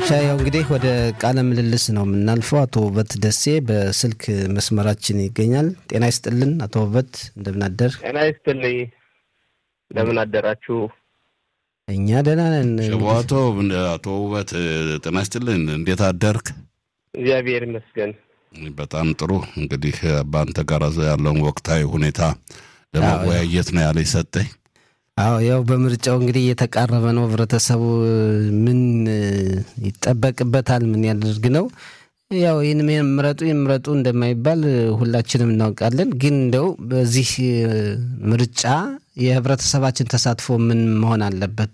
ሻያው እንግዲህ ወደ ቃለ ምልልስ ነው የምናልፈው። አቶ ውበት ደሴ በስልክ መስመራችን ይገኛል። ጤና ይስጥልን አቶ ውበት፣ እንደምን አደር? ጤና ይስጥልኝ። እንደምን አደራችሁ? እኛ ደህና ነን። ሸቧቶ አቶ ውበት ጤና ይስጥልን፣ እንዴት አደርክ? እግዚአብሔር ይመስገን። በጣም ጥሩ። እንግዲህ በአንተ ጋር ያለውን ወቅታዊ ሁኔታ ለመወያየት ነው ያለ ሰጠኝ። አዎ ያው በምርጫው እንግዲህ እየተቃረበ ነው። ህብረተሰቡ ምን ይጠበቅበታል? ምን ያደርግ ነው? ያው ይህን ምረጡ ምረጡ እንደማይባል ሁላችንም እናውቃለን። ግን እንደው በዚህ ምርጫ የህብረተሰባችን ተሳትፎ ምን መሆን አለበት?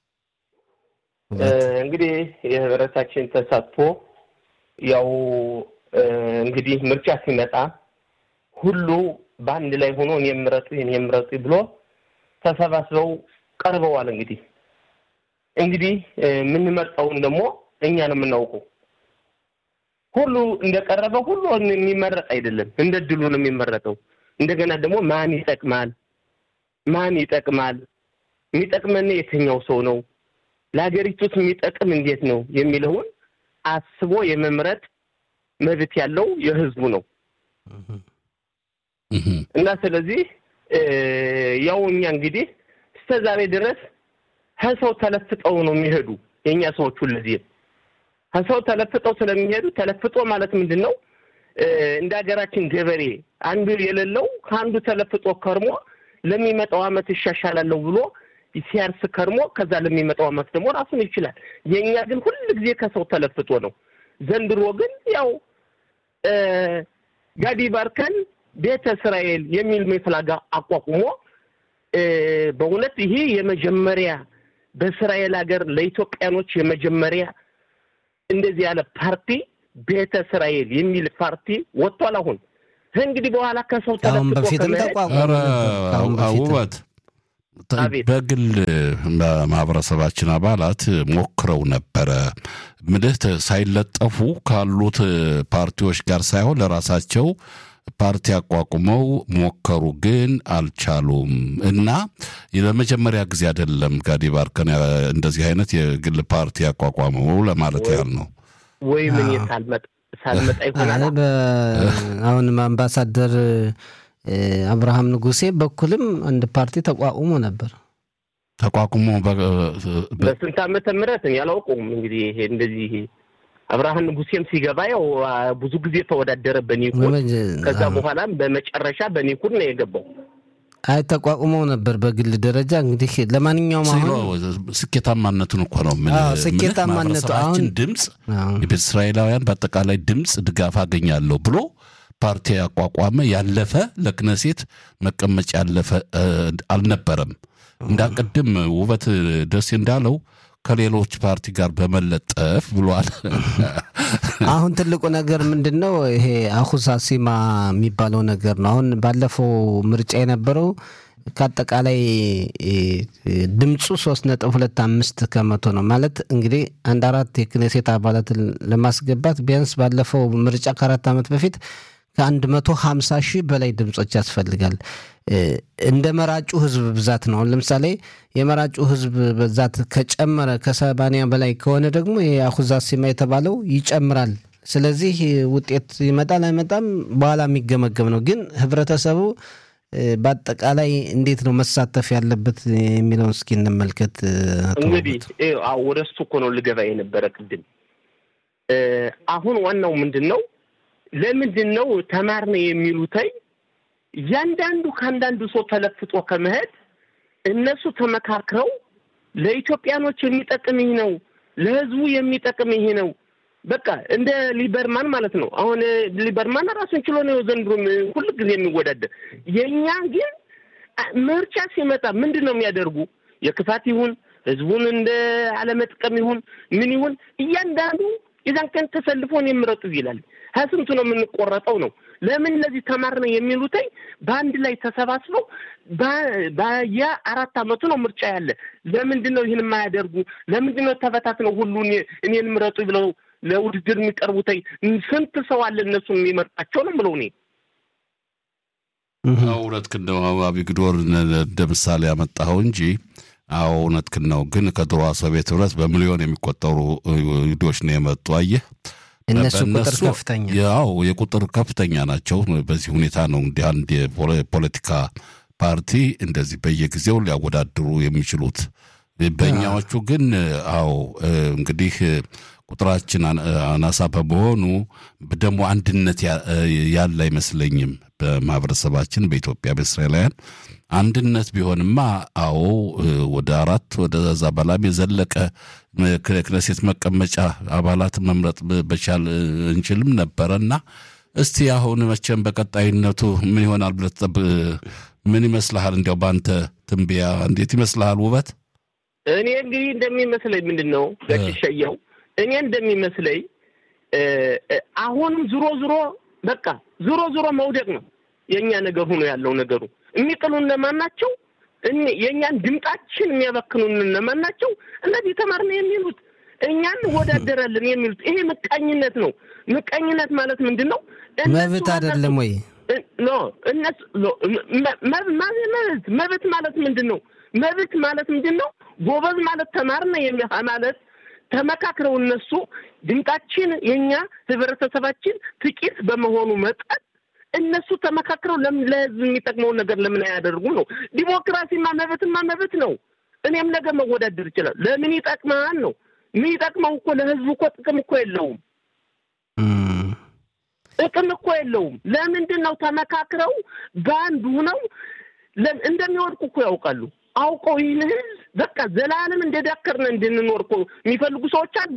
እንግዲህ የህብረተሰባችን ተሳትፎ ያው እንግዲህ ምርጫ ሲመጣ ሁሉ በአንድ ላይ ሆኖ እኔ ምረጡ እኔ ምረጡ ብሎ ተሰባስበው ቀርበዋል። እንግዲህ እንግዲህ የምንመርጠውን ደግሞ እኛ ነው የምናውቀው። ሁሉ እንደቀረበ ሁሉ የሚመረጥ አይደለም፣ እንደ ድሉ ነው የሚመረጠው። እንደገና ደግሞ ማን ይጠቅማል፣ ማን ይጠቅማል፣ የሚጠቅመን የትኛው ሰው ነው፣ ለሀገሪቱስ የሚጠቅም እንዴት ነው የሚለውን አስቦ የመምረጥ መብት ያለው የህዝቡ ነው እና ስለዚህ ያው እኛ እንግዲህ እስከ ዛሬ ድረስ ከሰው ተለፍጠው ነው የሚሄዱ የእኛ ሰዎች ሁልጊዜም ከሰው ተለፍጠው ስለሚሄዱ ተለፍጦ ማለት ምንድን ነው? እንደ ሀገራችን ገበሬ አንዱ የሌለው ከአንዱ ተለፍጦ ከርሞ ለሚመጣው ዓመት ይሻሻላለሁ ብሎ ሲያርስ ከርሞ ከዛ ለሚመጣው ዓመት ደግሞ ራሱን ይችላል። የእኛ ግን ሁል ጊዜ ከሰው ተለፍጦ ነው። ዘንድሮ ግን ያው ጋዲ ባርከን ቤተ እስራኤል የሚል መፍላጋ አቋቁሞ በእውነት ይሄ የመጀመሪያ በእስራኤል ሀገር ለኢትዮጵያኖች የመጀመሪያ እንደዚህ ያለ ፓርቲ ቤተ እስራኤል የሚል ፓርቲ ወጥቷል። አሁን እንግዲህ በኋላ ከሰው አሁን በፊትም ተቋቋመ። ውበት በግል ማህበረሰባችን አባላት ሞክረው ነበረ ምልህ ሳይለጠፉ ካሉት ፓርቲዎች ጋር ሳይሆን ለራሳቸው ፓርቲ አቋቁመው ሞከሩ፣ ግን አልቻሉም። እና ለመጀመሪያ ጊዜ አይደለም ጋዲ ባርከን እንደዚህ አይነት የግል ፓርቲ ያቋቋመው ለማለት ያህል ነው። ወይ ምን ሳልመጣ ይሆናል። አሁንም አምባሳደር አብርሃም ንጉሴ በኩልም አንድ ፓርቲ ተቋቁሞ ነበር። ተቋቁሞ በስንት ዓመተ ምህረት ያላውቀውም እንግዲህ ይሄ እንደዚህ አብርሃም ንጉሴም ሲገባ ያው ብዙ ጊዜ ተወዳደረ በኒኩን። ከዛ በኋላም በመጨረሻ በኒኩን ነው የገባው። አይ ተቋቁመው ነበር በግል ደረጃ እንግዲህ ለማንኛውም አሁን ስኬታማነቱን እኮ ነው ስኬታማነቱ አሁን ድምፅ የቤተ እስራኤላውያን በአጠቃላይ ድምፅ ድጋፍ አገኛለሁ ብሎ ፓርቲ ያቋቋመ ያለፈ ለክነሴት መቀመጫ ያለፈ አልነበረም። እንዳቅድም ውበት ደሴ እንዳለው ከሌሎች ፓርቲ ጋር በመለጠፍ ብሏል። አሁን ትልቁ ነገር ምንድን ነው? ይሄ አሁዛ ሲማ የሚባለው ነገር ነው። አሁን ባለፈው ምርጫ የነበረው ከአጠቃላይ ድምፁ ሶስት ነጥብ ሁለት አምስት ከመቶ ነው ማለት እንግዲህ አንድ አራት የክኔሴት አባላትን ለማስገባት ቢያንስ ባለፈው ምርጫ ከአራት ዓመት በፊት ከአንድ መቶ ሀምሳ ሺህ በላይ ድምፆች ያስፈልጋል። እንደ መራጩ ህዝብ ብዛት ነው። አሁን ለምሳሌ የመራጩ ህዝብ ብዛት ከጨመረ ከሰባንያ በላይ ከሆነ ደግሞ የአሁዛ ሲማ የተባለው ይጨምራል። ስለዚህ ውጤት ይመጣል አይመጣም በኋላ የሚገመገም ነው። ግን ህብረተሰቡ በአጠቃላይ እንዴት ነው መሳተፍ ያለበት የሚለውን እስኪ እንመልከት። እንግዲህ ወደ እሱ እኮ ነው ልገባ የነበረ ቅድም። አሁን ዋናው ምንድን ነው ለምንድን ነው ተማርነ የሚሉተይ እያንዳንዱ ከአንዳንዱ ሰው ተለፍጦ ከመሄድ እነሱ ተመካክረው ለኢትዮጵያኖች የሚጠቅም ይህ ነው፣ ለህዝቡ የሚጠቅም ይሄ ነው። በቃ እንደ ሊበርማን ማለት ነው። አሁን ሊበርማን ራሱን ችሎ ነው ዘንድሮ ሁል ጊዜ የሚወዳደር። የእኛ ግን ምርጫ ሲመጣ ምንድን ነው የሚያደርጉ? የክፋት ይሁን ህዝቡን እንደ አለመጥቀም ይሁን ምን ይሁን እያንዳንዱ የዛን ቀን ተሰልፎን የምረጡ ይላል። ከስንቱ ነው የምንቆረጠው ነው። ለምን እነዚህ ተማርነ የሚሉትኝ በአንድ ላይ ተሰባስበው በየ አራት አመቱ ነው ምርጫ ያለ። ለምንድን ነው ይህን የማያደርጉ? ለምንድን ነው ተበታትነው ሁሉ እኔን ምረጡ ብለው ለውድድር የሚቀርቡትኝ? ስንት ሰው አለ እነሱን የሚመርጣቸው ነው ብለው እኔ እውነት ክንደ አቢግዶር እንደ ምሳሌ ያመጣኸው እንጂ አዎ እውነትህን ነው። ግን ከድሮዋ ሶቪየት ህብረት በሚሊዮን የሚቆጠሩ ይሁዶች ነው የመጡ። አየህ እነሱ ቁጥር በእነሱ- ከፍተኛ ያው የቁጥር ከፍተኛ ናቸው። በዚህ ሁኔታ ነው እንዲህ አንድ የፖለቲካ ፓርቲ እንደዚህ በየጊዜው ሊያወዳድሩ የሚችሉት። በእኛዎቹ ግን አዎ እንግዲህ ቁጥራችን አን- አናሳ በመሆኑ ደግሞ አንድነት ያ- ያለ አይመስለኝም። በማህበረሰባችን በኢትዮጵያ በእስራኤላውያን አንድነት ቢሆንማ አዎ ወደ አራት ወደዛ በላም የዘለቀ ክነሴት መቀመጫ አባላትን መምረጥ በቻል እንችልም ነበረና እስቲ አሁን መቼም በቀጣይነቱ ምን ይሆናል ብለህ ትጠብቅ? ምን ይመስልሃል? እንዲያው በአንተ ትንበያ እንዴት ይመስልሃል? ውበት እኔ እንግዲህ እንደሚመስለኝ ምንድን ነው ገጭሸየው እኔ እንደሚመስለኝ እ፣ እ፣ አሁንም ዙሮ ዙሮ በቃ ዙሮ ዙሮ መውደቅ ነው የእኛ ነገር ሆኖ ያለው ነገሩ የሚጥሉ እነማን ናቸው? እኒ- የእኛን ድምጣችን የሚያበክኑን እነማን ናቸው? እነዚህ ተማርን የሚሉት እኛን እንወዳደራለን የሚሉት ይሄ ምቀኝነት ነው። ምቀኝነት ማለት ምንድን ነው? እነሱ መብት አይደለም ወይ? እ- ኖ እነሱ ኖ፣ መ- መ- ማ- መብት መብት ማለት ምንድን ነው? መብት ማለት ምንድን ነው? ጎበዝ ማለት ተማርነ የሚ- ማለት ተመካክረው እነሱ ድምጣችን የኛ ህብረተሰባችን ጥቂት በመሆኑ መጠን እነሱ ተመካክረው ለምን ለህዝብ የሚጠቅመውን ነገር ለምን አያደርጉ ነው? ዲሞክራሲማ መብትማ መብት ነው። እኔም ነገ መወዳደር ይችላል። ለምን ይጠቅማል ነው? የሚጠቅመው እኮ ለህዝቡ እኮ ጥቅም እኮ የለውም። እም፣ ጥቅም እኮ የለውም። ለምንድን ነው ተመካክረው በአንድ ሁነው ለም- እንደሚወድቁ እኮ ያውቃሉ። አውቀው ይህን ህዝብ በቃ ዘላለም እንደዳከርነ እንድንኖር እኮ የሚፈልጉ ሰዎች አሉ።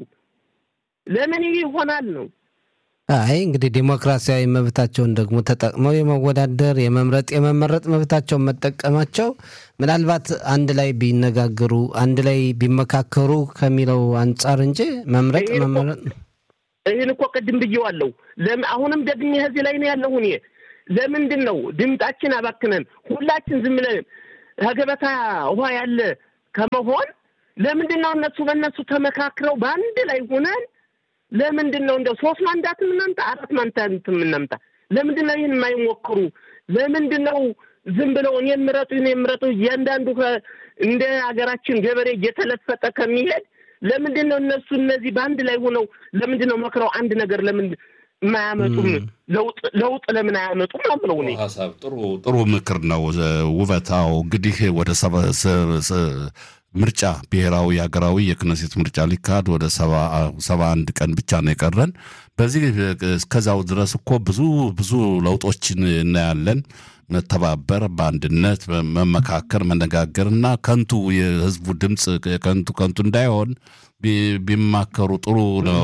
ለምን ይህ ይሆናል ነው? አይ እንግዲህ ዲሞክራሲያዊ መብታቸውን ደግሞ ተጠቅመው የመወዳደር የመምረጥ የመመረጥ መብታቸውን መጠቀማቸው ምናልባት አንድ ላይ ቢነጋገሩ አንድ ላይ ቢመካከሩ ከሚለው አንጻር እንጂ መምረጥ ይሄን እኮ- መመረጥ ይህን እኮ ቅድም ብዬዋለሁ። ለምን አሁንም ደግሜ እዚህ ላይ ነው ያለሁ እኔ። ለምንድን ነው ድምጣችን አባክነን ሁላችን ዝም ብለን ከገበታ ውሃ ያለ ከመሆን ለምንድን ነው እነሱ በእነሱ ተመካክረው በአንድ ላይ ሆነን ለምንድን ነው እንደው ሶስት ማንዳት የምናምጣ አራት ማንዳት የምናምጣ? ለምንድን ነው ይህን የማይሞክሩ? ለምንድን ነው ዝም ብለው እኔ ምረጡ እኔ ምረጡ እያንዳንዱ ከ- እንደ ሀገራችን ገበሬ እየተለፈጠ ከሚሄድ ለምንድን ነው እነሱ እነዚህ በአንድ ላይ ሆነው ለምንድን ነው መክረው አንድ ነገር ለምን የማያመጡም? ለውጥ ለውጥ ለምን አያመጡም ነው ብለው እኔ ሀሳብ ጥሩ ጥሩ ምክር ነው። ውበታው እንግዲህ ወደ ሰባ- ሰ- ሰ- ምርጫ ብሔራዊ ሀገራዊ የክነሴት ምርጫ ሊካሄድ ወደ ሰባ ሰባ አንድ ቀን ብቻ ነው የቀረን። በዚህ እስከዛው ድረስ እኮ ብዙ ብዙ ለውጦችን እናያለን። መተባበር፣ በአንድነት መመካከር፣ መነጋገር እና ከንቱ የህዝቡ ድምፅ ከንቱ ከንቱ እንዳይሆን ቢ- ቢማከሩ ጥሩ ነው።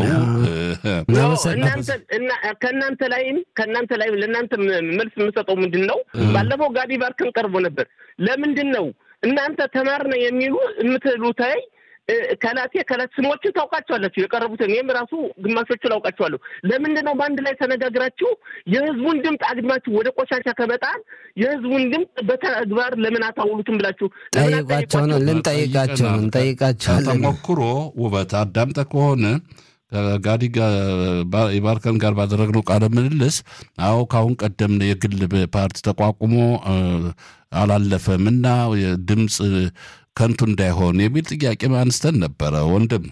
ነው እናንተ እና ከእናንተ ላይም ከእናንተ ላይም ለእናንተ ም- መልስ የምሰጠው ምንድን ነው? ባለፈው ጋዲ ባርክን ቀርቦ ነበር። ለምንድን ነው እናንተ ተማርነ የሚሉ የምትሉታይ እ፣ ከላቴ ከላት ስሞችን ታውቃቸዋላችሁ የቀረቡትን እኔም ራሱ ግማሾቹ ላውቃቸዋለሁ። ለምንድን ነው በአንድ ላይ ተነጋግራችሁ የህዝቡን ድምፅ አግድማችሁ ወደ ቆሻሻ ከመጣል የህዝቡን ድምፅ በተግባር ለምን አታውሉትም ብላችሁ ለምን ጠይቋቸው ነው አትጠይቋቸውም? ልንጠይቃቸው ነው እንጠይቃቸዋለን። ከተሞክሮ ውበት አዳምጠ ከሆነ ከጋዲ የባርከን ጋር ባደረግነው ቃለ ምልልስ አዎ ከአሁን ቀደም የግል ፓርቲ ተቋቁሞ እ፣ አላለፈም እና ድምፅ ከንቱ እንዳይሆን የሚል ጥያቄ አንስተን ነበረ ወንድም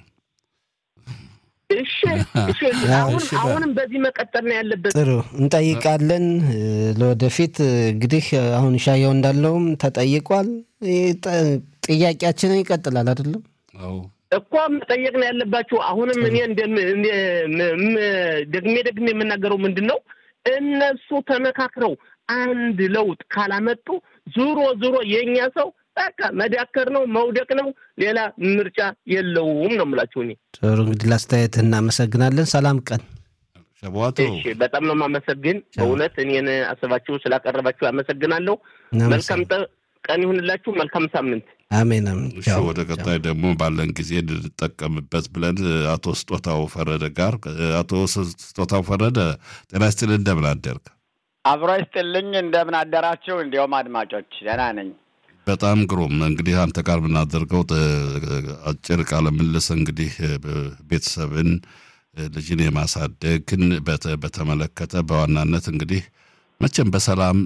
እሺ እሺ አሁን እሺ፣ በል። አሁንም በዚህ መቀጠል ነው ያለበት። ጥሩ እንጠይቃለን። እ፣ ለወደፊት እ፣ እንግዲህ አሁን ሻየው እንዳለውም ተጠይቋል። ይህ ጠ- ጥያቄያችንን ይቀጥላል አይደለም? አዎ እኮ መጠየቅ ነው ያለባችሁ። አሁንም እኔ እንደም- እንደ- ም- ም- ደግሜ ደግሜ የምናገረው ምንድን ነው እነሱ ተመካክረው አንድ ለውጥ ካላመጡ ዙሮ ዙሮ የእኛ ሰው በቃ መዳከር ነው መውደቅ ነው፣ ሌላ ምርጫ የለውም ነው የምላችሁ እኔ። ጥሩ እንግዲህ ለአስተያየትህ እናመሰግናለን። ሰላም ቀን። ሸቧቶ እሺ በጣም ነው የማመሰግን። በእውነት እኔን አስባችሁ ስላቀረባችሁ አመሰግናለሁ። መልካም ጠ- ቀን ይሁንላችሁ። መልካም ሳምንት። አሜን አሜን። እሺ ቻው። ወደ ቀጣይ ደግሞ ባለን ጊዜ እንጠቀምበት ብለን አቶ ስጦታው ፈረደ ጋር አቶ ስጦታው ፈረደ ጤና ይስጥልኝ እንደምን አደርግ አብሮ ይስጥልኝ። እንደምን አደራችሁ? እንዲሁም አድማጮች ደህና ነኝ። በጣም ግሩም እንግዲህ አንተ ጋር የምናደርገው ጥ- አጭር ቃለ ምልልስ እንግዲህ ቤተሰብን ልጅን የማሳደግን በተ- በተመለከተ በዋናነት እንግዲህ መቼም በሰላም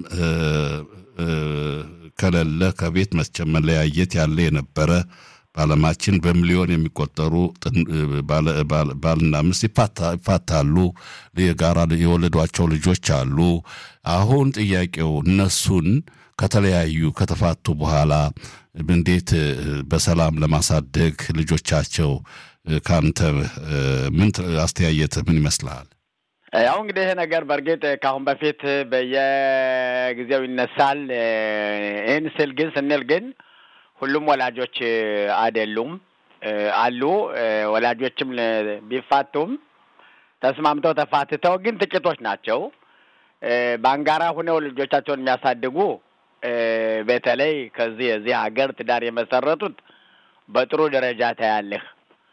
ከሌለ ከቤት መቼም መለያየት ያለ የነበረ በዓለማችን በሚሊዮን የሚቆጠሩ ባልና ሚስት ይፋታሉ። የጋራ የወለዷቸው ልጆች አሉ። አሁን ጥያቄው እነሱን ከተለያዩ ከተፋቱ በኋላ እንዴት በሰላም ለማሳደግ ልጆቻቸው ከአንተ ምን አስተያየት ምን ይመስልሃል? ያው እንግዲህ ይሄ ነገር በእርግጥ ከአሁን በፊት በየጊዜው ይነሳል። ይህን ስል ግን ስንል ግን ሁሉም ወላጆች አይደሉም አሉ። ወላጆችም ቢፋቱም ተስማምተው ተፋትተው ግን ጥቂቶች ናቸው። በአንጋራ ሁነው ልጆቻቸውን የሚያሳድጉ በተለይ ከዚህ የዚህ ሀገር ትዳር የመሰረቱት በጥሩ ደረጃ ታያለህ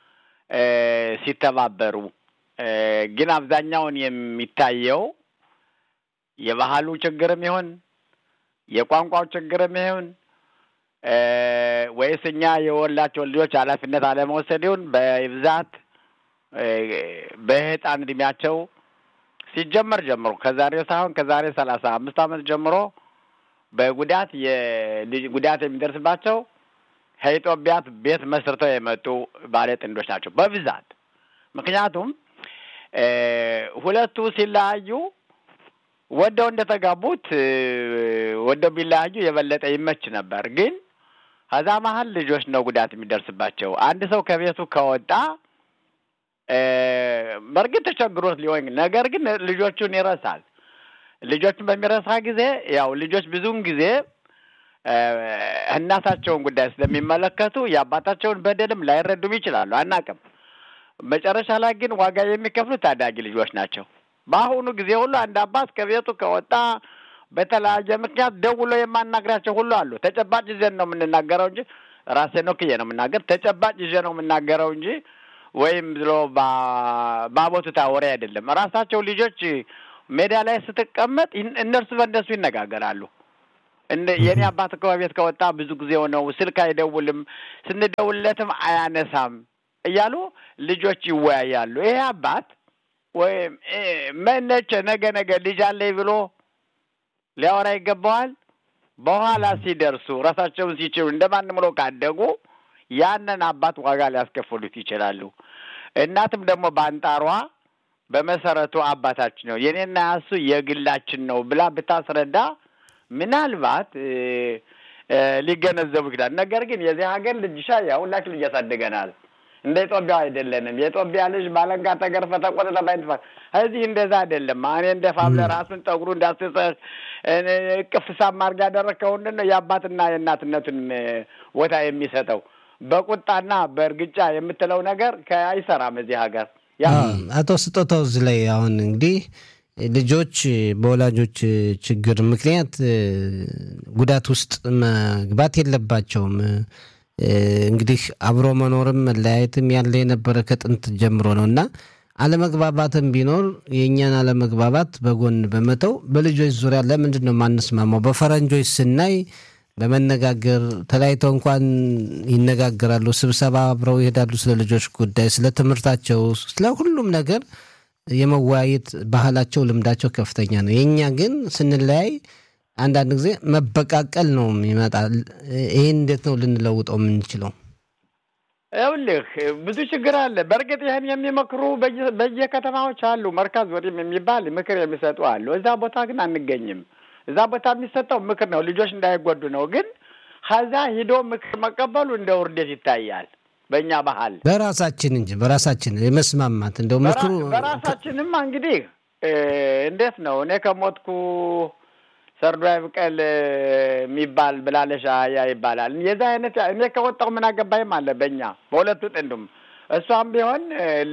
ሲተባበሩ። ግን አብዛኛውን የሚታየው የባህሉ ችግርም ይሁን የቋንቋው ችግርም ይሁን ወይስ እኛ የወላቸው ልጆች ኃላፊነት አለመውሰድ ይሁን በብዛት በህፃን እድሜያቸው ሲጀመር ጀምሮ ከዛሬው ሳይሆን ከዛሬ ሰላሳ አምስት ዓመት ጀምሮ በጉዳት የልጅ ጉዳት የሚደርስባቸው ከኢትዮጵያ ቤት መስርተው የመጡ ባለ ጥንዶች ናቸው በብዛት። ምክንያቱም ሁለቱ ሲለያዩ ወደው እንደተጋቡት ወደው ቢለያዩ የበለጠ ይመች ነበር። ግን ከዛ መሀል ልጆች ነው ጉዳት የሚደርስባቸው። አንድ ሰው ከቤቱ ከወጣ በእርግጥ ተቸግሮት ሊሆን ነገር ግን ልጆቹን ይረሳል። ልጆቹን በሚረሳ ጊዜ ያው ልጆች ብዙውን ጊዜ እናታቸውን ጉዳይ ስለሚመለከቱ የአባታቸውን በደልም ላይረዱም ይችላሉ፣ አናቅም። መጨረሻ ላይ ግን ዋጋ የሚከፍሉት ታዳጊ ልጆች ናቸው። በአሁኑ ጊዜ ሁሉ አንድ አባት ከቤቱ ከወጣ በተለያየ ምክንያት ደውሎ የማናግራቸው ሁሉ አሉ። ተጨባጭ ይዘን ነው የምንናገረው እንጂ ራሴን ወክዬ ነው የምናገር። ተጨባጭ ይዤ ነው የምናገረው እንጂ ወይም ብሎ ባቦቱታ ወሬ አይደለም። ራሳቸው ልጆች ሜዳ ላይ ስትቀመጥ እነርሱ በእነሱ ይነጋገራሉ። የእኔ አባት እኮ ቤት ከወጣ ብዙ ጊዜው ነው፣ ስልክ አይደውልም፣ ስንደውልለትም አያነሳም እያሉ ልጆች ይወያያሉ። ይሄ አባት ወይም መነቸ ነገ ነገ ልጅ አለኝ ብሎ ሊያወራ ይገባዋል። በኋላ ሲደርሱ ራሳቸውን ሲችሉ እንደማንም ብሎ ካደጉ ያንን አባት ዋጋ ሊያስከፍሉት ይችላሉ። እናትም ደግሞ በአንጣሯ በመሰረቱ አባታችን ነው የኔና ያሱ የግላችን ነው ብላ ብታስረዳ ምናልባት ሊገነዘቡ ይችላል። ነገር ግን የዚህ ሀገር ልጅ ሻ ያው ሁላችን ልጅ ያሳድገናል። እንደ ኢትዮጵያ አይደለንም። የኢትዮጵያ ልጅ ባለንጋ ተገርፈ ተቆጥተ ባይንትፋ እዚህ እንደዛ አይደለም። እኔ እንደ ፋብለ ራሱን ጠጉሩ እንዳስሰህ እቅፍ ሳም አድርጋ ያደረግከው ምንድን ነው የአባትና የእናትነቱን ቦታ የሚሰጠው በቁጣና በእርግጫ የምትለው ነገር አይሰራም እዚህ ሀገር። አቶ ስጦታው እዚህ ላይ አሁን እንግዲህ ልጆች በወላጆች ችግር ምክንያት ጉዳት ውስጥ መግባት የለባቸውም። እንግዲህ አብሮ መኖርም መለያየትም ያለ የነበረ ከጥንት ጀምሮ ነው እና አለመግባባትም ቢኖር የእኛን አለመግባባት በጎን በመተው በልጆች ዙሪያ ለምንድን ነው ማንስማማው? በፈረንጆች ስናይ በመነጋገር ተለያይተው እንኳን ይነጋገራሉ። ስብሰባ አብረው ይሄዳሉ። ስለ ልጆች ጉዳይ፣ ስለ ትምህርታቸው፣ ስለ ሁሉም ነገር የመወያየት ባህላቸው፣ ልምዳቸው ከፍተኛ ነው። የእኛ ግን ስንለያይ አንዳንድ ጊዜ መበቃቀል ነው ይመጣል። ይህን እንዴት ነው ልንለውጠው የምንችለው? ይኸውልህ ብዙ ችግር አለ። በእርግጥ ይህን የሚመክሩ በየከተማዎች አሉ። መርካዝ ወዲም የሚባል ምክር የሚሰጡ አሉ። እዛ ቦታ ግን አንገኝም። እዛ ቦታ የሚሰጠው ምክር ነው፣ ልጆች እንዳይጎዱ ነው። ግን ከዛ ሂዶ ምክር መቀበሉ እንደ ውርደት ይታያል በእኛ ባህል። በራሳችን እንጂ በራሳችን የመስማማት እንደው ምክሩ በራሳችንማ እንግዲህ እንዴት ነው እኔ ከሞትኩ ሰርዶ አይብቀል የሚባል ብላለሽ አህያ ይባላል። የዛ አይነት እኔ ከወጣሁ ምን አገባኝም አለ በእኛ በሁለቱ ጥንዱም። እሷም ቢሆን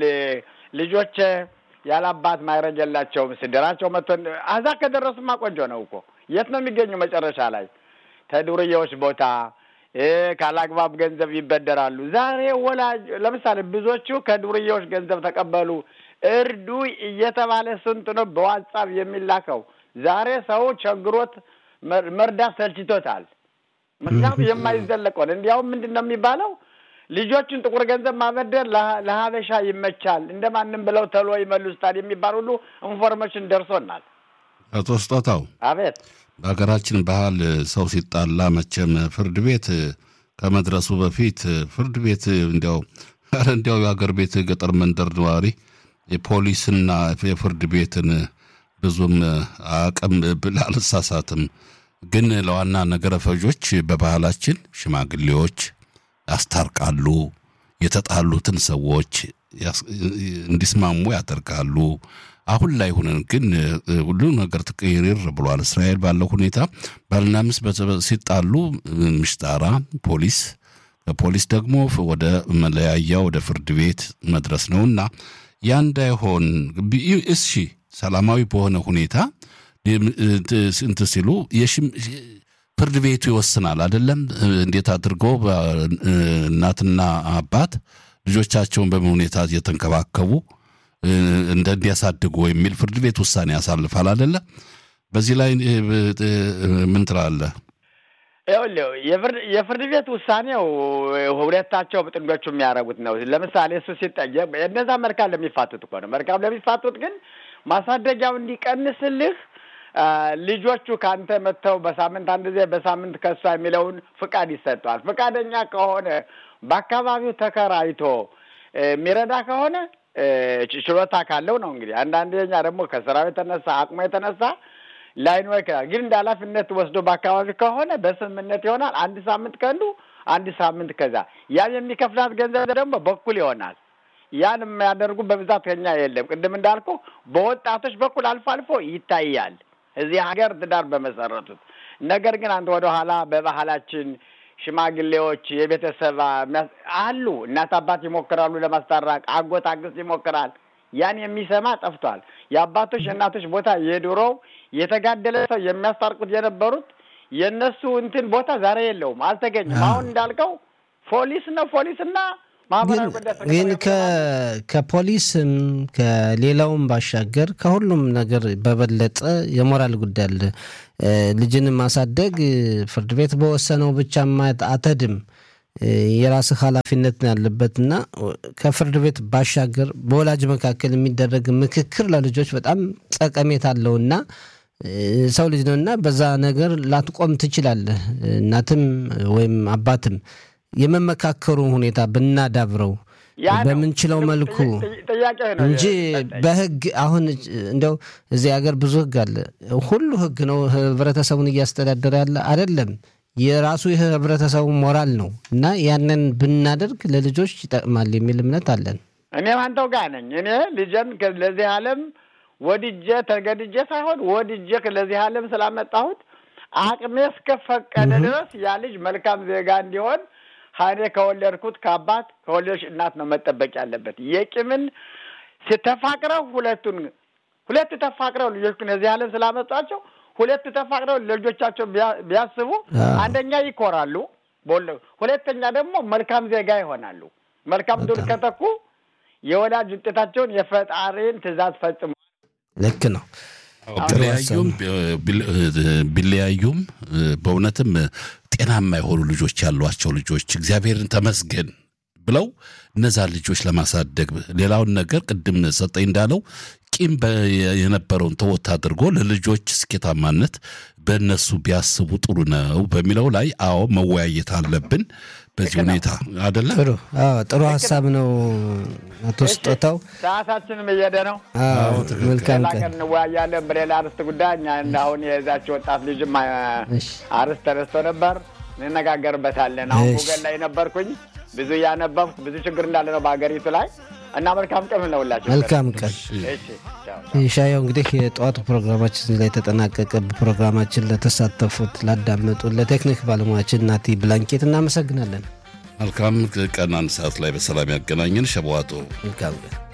ልጆች ያላባት ማይረግ የላቸውም። ስድራቸው መጥቶ አዛ ከደረሱማ ቆንጆ ነው እኮ። የት ነው የሚገኙ መጨረሻ ላይ? ተዱርዬዎች ቦታ ካላግባብ ገንዘብ ይበደራሉ። ዛሬ ወላጅ ለምሳሌ ብዙዎቹ ከዱርዬዎች ገንዘብ ተቀበሉ፣ እርዱ እየተባለ ስንት ነው በዋትሳፕ የሚላከው። ዛሬ ሰው ቸግሮት መርዳት ሰልችቶታል። ምክንያቱም የማይዘለቅ ሆነ። እንዲያውም ምንድን ነው የሚባለው ልጆችን ጥቁር ገንዘብ ማበደር ለሀበሻ ይመቻል፣ እንደማንም ብለው ተሎ ይመልሱታል የሚባል ሁሉ ኢንፎርሜሽን ደርሶናል። አቶ ስጦታው አቤት በሀገራችን ባህል ሰው ሲጣላ መቼም ፍርድ ቤት ከመድረሱ በፊት ፍርድ ቤት እንዲያው ኧረ እንዲያው የሀገር ቤት ገጠር መንደር ነዋሪ የፖሊስና የፍርድ ቤትን ብዙም አቅም ብል አልሳሳትም። ግን ለዋና ነገረ ፈጆች በባህላችን ሽማግሌዎች ያስታርቃሉ፣ የተጣሉትን ሰዎች እንዲስማሙ ያደርጋሉ። አሁን ላይ ሆነን ግን ሁሉ ነገር ትቅይርር ብሏል። እስራኤል ባለው ሁኔታ ባልና ሚስት ሲጣሉ ምሽጣራ ፖሊስ ከፖሊስ ደግሞ ወደ መለያያ ወደ ፍርድ ቤት መድረስ ነውና ያ እንዳይሆን እሺ፣ ሰላማዊ በሆነ ሁኔታ እንት ሲሉ ፍርድ ቤቱ ይወስናል አይደለም። እንዴት አድርገው እናትና አባት ልጆቻቸውን በምን ሁኔታ እየተንከባከቡ እንደ እንዲያሳድጉ የሚል ፍርድ ቤት ውሳኔ ያሳልፋል አይደለ? በዚህ ላይ ምን ትላለህ? የፍርድ ቤት ውሳኔው ሁለታቸው ጥንዶቹ የሚያደርጉት ነው። ለምሳሌ እሱ ሲጠየቅ እነዛ መልካም ለሚፋቱት እኮ ነው። መልካም ለሚፋቱት ግን ማሳደጊያው እንዲቀንስልህ ልጆቹ ከአንተ መጥተው በሳምንት አንድ ጊዜ በሳምንት ከሷ የሚለውን ፍቃድ ይሰጠዋል። ፍቃደኛ ከሆነ በአካባቢው ተከራይቶ የሚረዳ ከሆነ ችሎታ ካለው ነው። እንግዲህ አንዳንድ ኛ ደግሞ ከስራው የተነሳ አቅሙ የተነሳ ላይኖር ይችላል። ግን እንደ ኃላፊነት ወስዶ በአካባቢ ከሆነ በስምምነት ይሆናል። አንድ ሳምንት ከአንዱ አንድ ሳምንት ከዛ ያን የሚከፍላት ገንዘብ ደግሞ በኩል ይሆናል። ያን የሚያደርጉ በብዛት ከኛ የለም። ቅድም እንዳልኩ በወጣቶች በኩል አልፎ አልፎ ይታያል እዚህ ሀገር ትዳር በመሰረቱት። ነገር ግን አንድ ወደ ኋላ በባህላችን ሽማግሌዎች የቤተሰብ አሉ። እናት አባት ይሞክራሉ ለማስታረቅ፣ አጎት አግስት ይሞክራል። ያን የሚሰማ ጠፍቷል። የአባቶች የእናቶች ቦታ የድሮው የተጋደለ ሰው የሚያስታርቁት የነበሩት የእነሱ እንትን ቦታ ዛሬ የለውም፣ አልተገኘም። አሁን እንዳልከው ፖሊስ ነው ፖሊስና ማህበራዊ ግን ከፖሊስም ከሌላውም ባሻገር ከሁሉም ነገር በበለጠ የሞራል ጉዳይ አለ። ልጅን ማሳደግ ፍርድ ቤት በወሰነው ብቻ አተድም የራስህ ኃላፊነት ነው ያለበት እና ከፍርድ ቤት ባሻገር በወላጅ መካከል የሚደረግ ምክክር ለልጆች በጣም ጠቀሜታ አለውና ሰው ልጅ ነውና በዛ ነገር ላትቆም ትችላለህ። እናትም ወይም አባትም የመመካከሩ ሁኔታ ብናዳብረው በምንችለው መልኩ እንጂ በህግ አሁን እንደው እዚህ ሀገር ብዙ ህግ አለ። ሁሉ ህግ ነው ህብረተሰቡን እያስተዳደረ ያለ አይደለም። የራሱ የህብረተሰቡ ሞራል ነው እና ያንን ብናደርግ ለልጆች ይጠቅማል የሚል እምነት አለን። እኔም አንተው ጋር ነኝ። እኔ ልጄን ለዚህ ዓለም ወድጄ ተገድጄ ሳይሆን ወድጄ ለዚህ ዓለም ስላመጣሁት አቅሜ እስከፈቀደ ድረስ ያ ልጅ መልካም ዜጋ እንዲሆን ሀኔ ከወለድኩት ከአባት ከወለዶች እናት ነው መጠበቅ ያለበት። የቂምን ተፋቅረው ሁለቱን ሁለት ተፋቅረው ልጆቹን እዚህ ዓለም ስላመጧቸው ሁለት ተፋቅረው ለልጆቻቸው ቢያስቡ አንደኛ ይኮራሉ፣ ሁለተኛ ደግሞ መልካም ዜጋ ይሆናሉ። መልካም ዱር ከተኩ የወላጅ ውጤታቸውን የፈጣሪን ትእዛዝ ፈጽሙ። ልክ ነው። ቢለያዩም ቢለያዩም በእውነትም ጤናማ የሆኑ ልጆች ያሏቸው ልጆች እግዚአብሔርን ተመስገን ብለው እነዛ ልጆች ለማሳደግ ሌላውን ነገር ቅድም ሰጠኝ እንዳለው ቂም የነበረውን ተወት አድርጎ ለልጆች ስኬታማነት በእነሱ ቢያስቡ ጥሩ ነው በሚለው ላይ አዎ መወያየት አለብን። በዚህ ሁኔታ አደለ? ጥሩ ጥሩ ሀሳብ ነው አቶ ስጦታው። ሰዓታችንም እየሄደ ነው። መልካም ሌላ ቀን። ቀን እንወያያለን በሌላ አርዕስት ጉዳይ። እኛ እንደ አሁን የዛች ወጣት ልጅም አርዕስት ተነስቶ ነበር፣ እንነጋገርበታለን። አሁን እሺ። ጉገል ላይ ነበርኩኝ ብዙ እያነበብኩ ብዙ ችግር እንዳለ ነው በሀገሪቱ ላይ እና መልካም ቀን ለሁላችሁ። መልካም ቀን። እሺ ቻው። ሻየው እንግዲህ የጠዋቱ ፕሮግራማችን እዚህ ላይ ተጠናቀቀ። በፕሮግራማችን ለተሳተፉት ላዳመጡ፣ ለቴክኒክ ባለሙያችን ናቲ ብላንኬት እናመሰግናለን። መልካም ቀን። አንድ ሰዓት ላይ በሰላም ያገናኘን ሸበዋጦ መልካም ቀን።